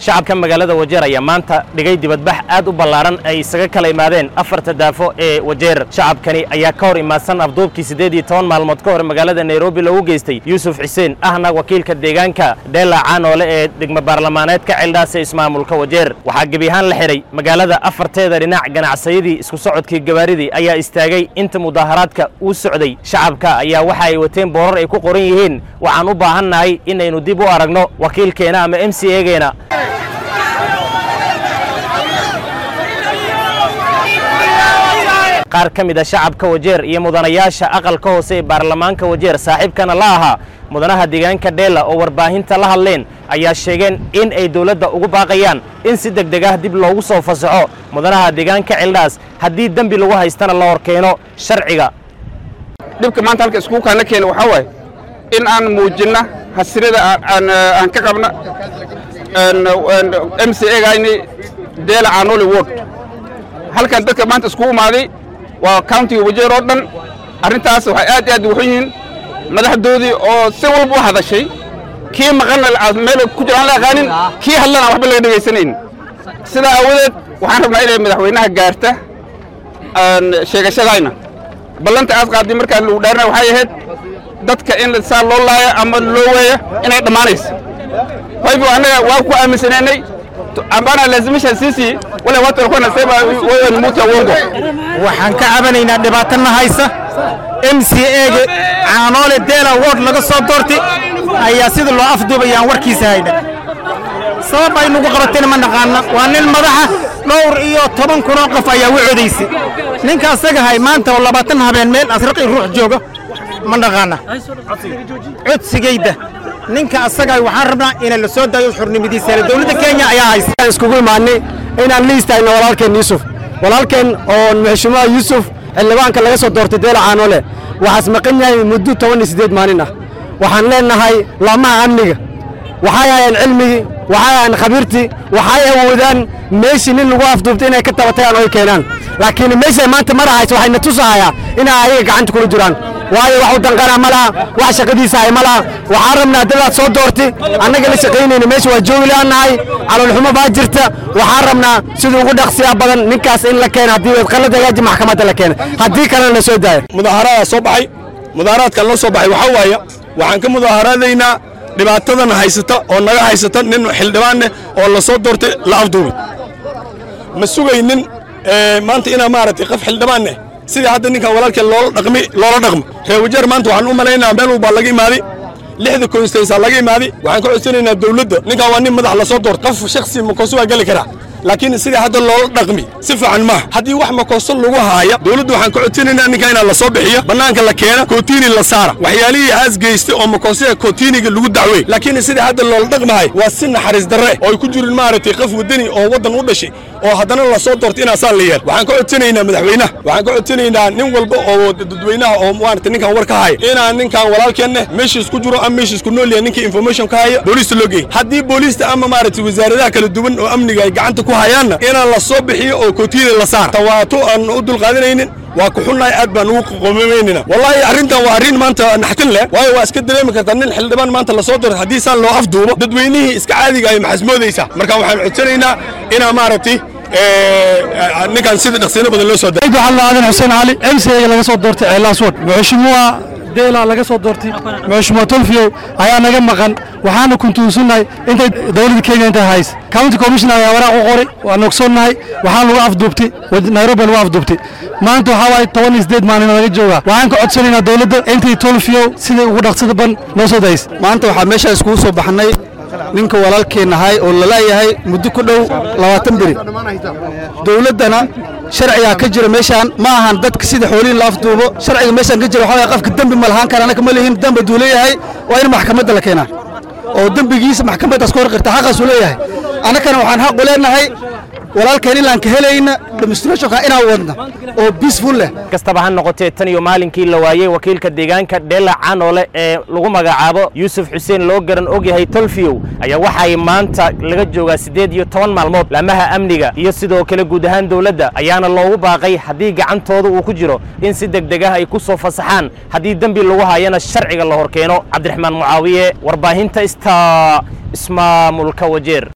shacabka magaalada wajeer ayaa maanta dhigay dibadbax aad u ballaaran ay isaga kala imaadeen afarta daafo ee wajeer shacabkani ayaa ka hor imaadsan afduubkii siddeed iyo toban maalmood ka hor magaalada nairobi lagu geystay yuusuf xuseen ahna wakiilka deegaanka dheela caanoole ee degmo baarlamaaneedka ceeldhaas ee ismaamulka wajeer waxaa gebi ahaan la xidhay magaalada afarteeda dhinac ganacsayadii isku socodkii gabaaridii ayaa istaagay inta mudaaharaadka uu socday shacabka ayaa waxa ay wateen boorar ay ku qoran yihiin waxaan u baahannahay inaynu dib u aragno wakiilkeena ama m c egeena qaar ka mid a shacabka wajeer iyo mudanayaasha aqalka hoose ee baarlamaanka wajeer saaxiibkana la ahaa mudanaha deegaanka dheela oo warbaahinta la hadleen ayaa sheegeen in ay dowladda ugu baaqayaan in si deg deg ah dib loogu soo fasaxo mudanaha deegaanka ceeldhaas haddii dembi lagu haystana la hor keeno sharciga dhibka maanta halka iskugu kaana keena waxaa waaye in aan muujinna hasirada aan ka qabna m c egayni deela caanoli ward halkan dadka maanta iskugu imaaday waa countiga wajeer oo dhan arrintaas waxay aad iyo aad ugu xun yihiin madaxdoodii oo si walba u hadashay kii maqanna meel ku jiraan la aqaanin kii hadlana waxba laga dhegaysanayn sidaa aawadeed waxaan rabnaa inay madaxweynaha gaarta sheegashadayna ballanta aad qaaday markaa lagu dhaarina waxay ahayd dadka in saa loo laaya ama loo weeya inay dhammaanayso waybu annaga waa ku aaminsanaynay ambana lazimisha sisi wale watu walikuwa nasema wewe ni mtu wa uongo. waxaan ka cabanaynaa dhibaatana haysa m c ega caanoole deela ward laga soo doortay ayaa sida loo afduubayaan warkiisa hayna sabab ay nagu qabatayna ma naqaana waa nin madaxa dhowr iyo toban kunoo qof ayaa u codaysay ninka asaga hay maanta oo labaatan habeen meel asraqi ruux jooga ma naqaana codsigayda ninka asaga waxaan rabnaa inay la soo daayo xurnimadiisa dowladda kenya ayaa haysa iskugu imaanay inaan la istaagno walaalkeen yuusuf walaalkeen oo madaxshumaha yuusuf xildhibaanka laga soo doortay deela caanoole waxaas maqan yahay muddo toban iyo siddeed maalin ah waxaan leenahay laamaha amniga waxay hayaan cilmigii waxay hayaan khabiirtii waxay awoodaan meeshii nin lagu afduubtay inay ka tabatayaan oo ay keenaan laakiin meeshay maanta marahayso waxayna tusahayaa inay ayaga gacanta kula jiraan waayo wax u danqana ma laha wax shaqadiisa hay ma laha waxaan rabnaa dadaad soo doortay annaga la shaqaynayna meesha waa joogi laanahay caloolxumo baa jirta waxaan rabnaa sidii ugu dhaqsiyaa badan ninkaas in la keena haddii qalad hagaaji maxkamadda la keena haddii kalena la soo daaya mudaaharadaa soo baxay mudaaharaadkan la soo baxay waxaa waaya waxaan ka mudaaharaadaynaa dhibaatadan haysata oo naga haysata nin xildhibaanneh oo la soo doortay la afduubay ma sugaynin maanta inaa maaragtay qof xildhibaanneh sidii hadda ninkan walaalkeen loola dhaqmi loola dhaqmo reer wajeer maanta waxaan u malaynaa meel walbaa laga imaaday lixda konstaysaa laga imaaday waxaan ka codsanaynaa dawladda ninkan waa nin madax la soo doortay qof shakhsi makooso waa geli karaa laakiin sidii hadda loola dhaqmi si fiican maaha haddii wax makooso lagu haaya dawladda waxaan ka codsanaynaa ninkan inaa la soo bixiyo bannaanka la keena kootiini la saara waxyaalihii aas geystay oo makoosada kootiiniga lagu dacwey laakiin sidii hadda loola dhaqmahay waa si naxariis darre oo ay ku jirin maaragtay qof wadani oo waddan u dhashay oo haddana la soo doortay inaa saa la yeel waxaan ka codsanaynaa madaxweynaha waxaan ka codsanaynaa nin walba oo dadweynaha oo maaragtay ninkan war ka haya inaan ninkan walaalkeenne meeshiis ku jiro ama meeshiis ku nool yahay ninkii information ka haya booliista loo geey haddii booliista ama maaragtay wasaaradaha kala duwan oo amniga ay gacanta ku hayaanna inaan la soo bixiyo oo kootiina la saara tawaato aan u dulqaadanaynin waa ku xunnahay aad baan ugu qomameynina wallaahi arrintan waa arrin maanta naxtin leh waayo waa iska dareemi kartaa nin xildhibaan maanta la soo doortay haddii saan loo afduubo dadweynihii iska caadiga ay maxasmoodaysaa marka waxaan codsanaynaa inaa maaragtay ninkan sida dhaqsiino badan loo soo daray waxaan la aadan xuseen cali mcga laga soo doortay ceellaas ward madaxshumaha deela laga soo doortay madaxshumaha tolfiyow ayaa naga maqan waxaana kuntuunsannahay intay dowladda kenya intay hays county commissioner ayaa waraaq u qoray waan ogsoonnahay waxaan lagu afduubtay nairobi lagu afduubtay maanta waxaa waaye toban iyo siddeed maalin laga joogaa waxaan ka codsanaynaa dowladda intay tolfiyow siday ugu dhaqsada ban noo soo days maanta waxaa meeshaa iskugu soo baxnay ninka walaalkeen ahay oo laleeyahay muddo ku dhow labaatan beri dowladdana sharcigaa ka jira meeshaan ma ahan dadka sida xoolihin la afduubo sharciga meeshaan ka jira waxaa waye qofka dembi ma lahaan kara anaka ma lihin dembi hadduu leeyahay waa in maxkamadda la keenaa oo dembigiisa maxkamaddaas ka hor qirta xaqaasuu leeyahay annakana waxaan xaq u leenahay walaalkeen ilaan ka helayna demonstrationka inaan wadna oo peaceful leh kastaba ha noqotee tan iyo maalinkii la waayey wakiilka deegaanka dheela canoole ee lagu magacaabo yuusuf xuseen loo garan ogyahay tolfiyow ayaa waxay maanta laga joogaa siddeed iyo toban maalmood laamaha amniga iyo sidoo kale guud ahaan dowladda ayaana loogu baaqay haddii gacantooda uu ku jiro in si deg deg ah ay ku soo fasaxaan haddii dembi lagu hayana sharciga la hor keeno cabdiraxmaan mucaawiye warbaahinta ista ismaamulka wajeer